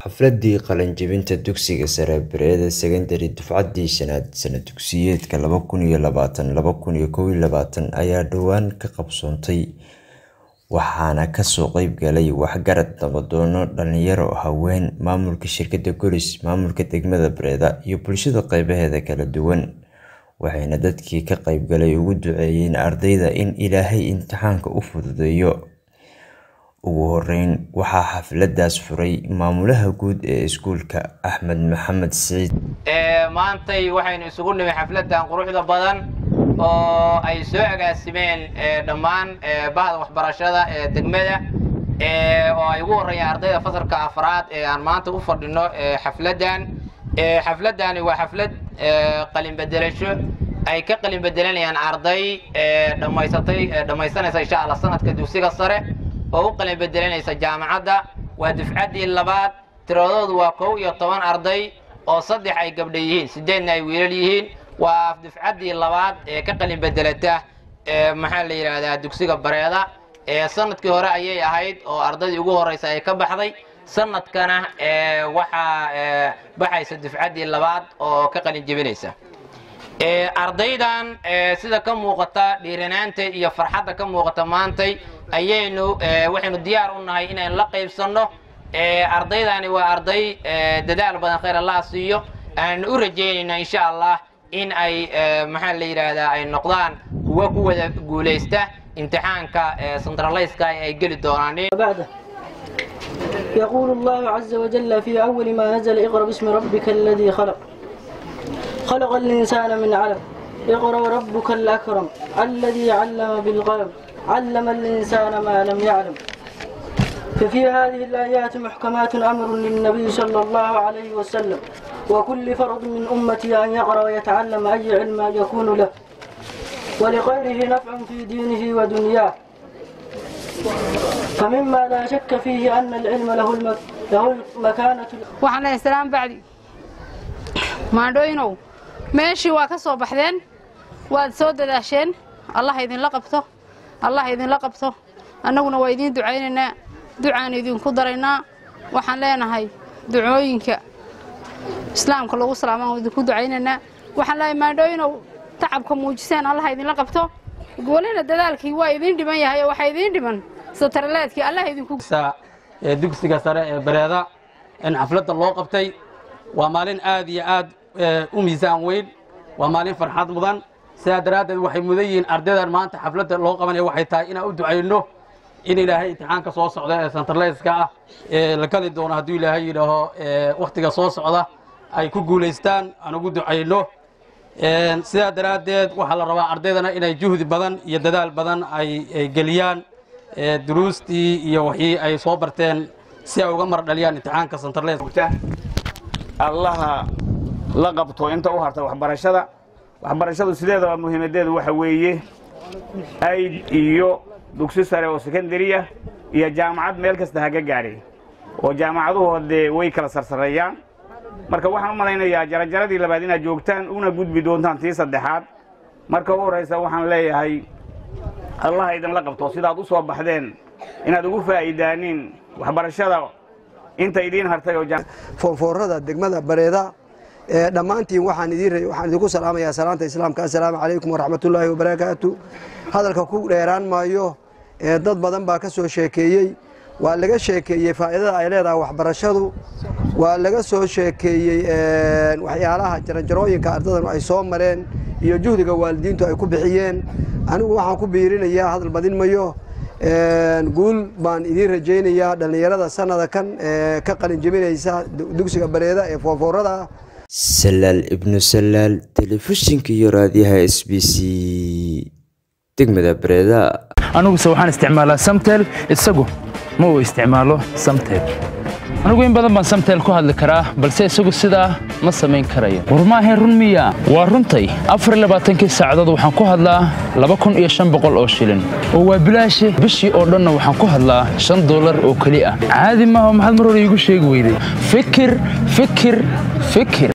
Xafladii qalinjebinta dugsiga sare Bereeda Secondary dufcadii shanaad sana dugsiyeedka laba kun iyo labaatan laba kun iyo kow iyo labaatan ayaa dhowaan ka qabsoontay waxaana kasoo qayb galay waxgarad nabadoono dhalinyaro haween maamulka shirkadda golis maamulka degmada Bereeda iyo bulshada qeybaheeda kala duwan waxayna dadkii ka qayb galay ugu duceeyeen ardayda in ilaahay imtixaanka u fududeeyo ugu horeyn waxaa xafladaas furay maamulaha guud ee iskuulka axmed maxamed siciid maantay waxaynu isugu nimi xafladan quruxda badan oo ay soo agaasimeen dhammaan bahda waxbarashada ee degmada oo ay ugu horreeyaan ardayda fasalka afraad ee aan maanta u fadhino xafladan xafladani waa xaflad qalin bedelasho ay ka qalin bedelanayaan arday dhammaysatay dhammaysanaysa insha allah sanadka dugsiga sare oo u qalin bedelanaysa jaamacadda waa dufcaddii labaad tiradoodu waa kow iyo toban arday oo saddex ay gabdha yihiin sideedna ay wiilal yihiin waa dufcaddii labaad ee ka qalin bedelata maxaa la yidhaahdaa dugsiga bareeda sanadkii hore ayay ahayd oo ardaydii ugu horeysa ay ka baxday sanadkana waxaa baxaysa dufcaddii labaad oo ka qalin jebinaysa ardaydan sida ka muuqata dhiiranaanta iyo farxadda ka muuqata maantay ayaynu waxaynu diyaar u nahay inaynu la qaybsanno ardaydani waa arday dadaal badan khayr allah siiyo aannu u rajaynayna insha allah in ay maxaa la yidhaahdaa ay noqdaan kuwo ku wada guulaysta imtixaanka centralayska ay geli doonaan يقول الله عز وجل في أول ما نزل اقرأ باسم ربك الذي خلق خلق الإنسان من علم اقرأ ربك الأكرم الذي علم بالقلم علم الإنسان ما لم يعلم ففي هذه الآيات محكمات أمر للنبي صلى الله عليه وسلم وكل فرد من أمتي أن يقرأ ويتعلم أي علم يكون له ولغيره نفع في دينه ودنياه فمما لا شك فيه أن العلم له, المك... له المكانة وعلى السلام بعدي maandhooyinow meeshii waa ka soo baxdeen waad soo dadaasheen allah idinla qabto allah idinla qabto annaguna waa idiin ducaynaynaa ducaan idinku daraynaa waxaan leenahay ducooyinka islaamka lagu salaamaan idinku ducaynaynaa waxaan leeyahay maandhooyinow tacabka muujiseen allah idinla qabto welina dadaalkii waa idiin dhiman yahay oo waxaa idiin dhiman sataraleedkii allah idinku dugsiga sare ee bareeda in xafladda loo qabtay waa maalin aad iyo aad u miisaan weyn waa maalin farxad mudan sidaa daraaddeed waxay mudan yihiin ardaydan maanta xafladda loo qabanaya waxay tahay inaan u ducayno in ilaahay imtixaanka soo socda ee santarleyska ah ee la geli doono hadduu ilaahay yidhaaho wakhtiga soo socda ay ku guulaystaan aan ugu ducayno sidaa daraaddeed waxaa la rabaa ardaydana inay juhdi badan iyo dadaal badan ay geliyaan duruustii iyo wixii ay soo barteen si ay uga mar dhaliyaan imtixaanka santarleyska allaha la qabto inta u harta waxbarashada waxbarashadu sideedaba muhiimadeedu waxa weeye ayd iyo dugsi sare oo sekondariya iyo jaamacad meel kasta haga gaadhay oo jaamacaduhu dee way kala sarsareeyaan marka waxaan u malaynayaa jarajaradii labaad inaad joogtaan una gudbi doontaan tii saddexaad marka u horraysa waxaan leeyahay allaha idinla qabto sidaad u soo baxdeen inaad ugu faa'iidaaniin waxbarashada inta idiin hartay oo foorfoorada degmada bareeda dhammaantiin waxaan waxaan idinku salaamayaa salaanta islaamka assalaamu calaykum waraxmatullaahi wabarakaatu hadalka ku dheeraan maayo dad badan baa ka soo sheekeeyey waa laga sheekeeyey faa'iidada ay leedahay waxbarashadu waa laga soo sheekeeyey waxyaalaha jaranjarooyinka ardadan ay soo mareen iyo juhdiga waalidiintu ay ku bixiyeen anigu waxaan ku biirinayaa hadal badin mayo guul baan idiin rajaynayaa dhallinyarada sanada kan ka qalin jebinaysa dugsiga bareeda ee foorfoorada ah salaal ibnu salaal telefishinka iyo raadiyaha s b c degmada bareeda aniguse waxaan isticmaalaa samtel isagu ma uu isticmaalo samtel anigu in badan baan samtel ku hadli karaa balse isagu sidaa ma samayn karayo war maahayn run miya waa runtay afar labaatankii saacadood waxaan ku hadlaa laba kun iyo shan boqol oo shilin oo waa bilaashi bishii oo dhanna waxaan ku hadlaa shan dollar oo keli ah caadi maaha maxaad mar hore iigu sheegi weyday fikir fikir fikir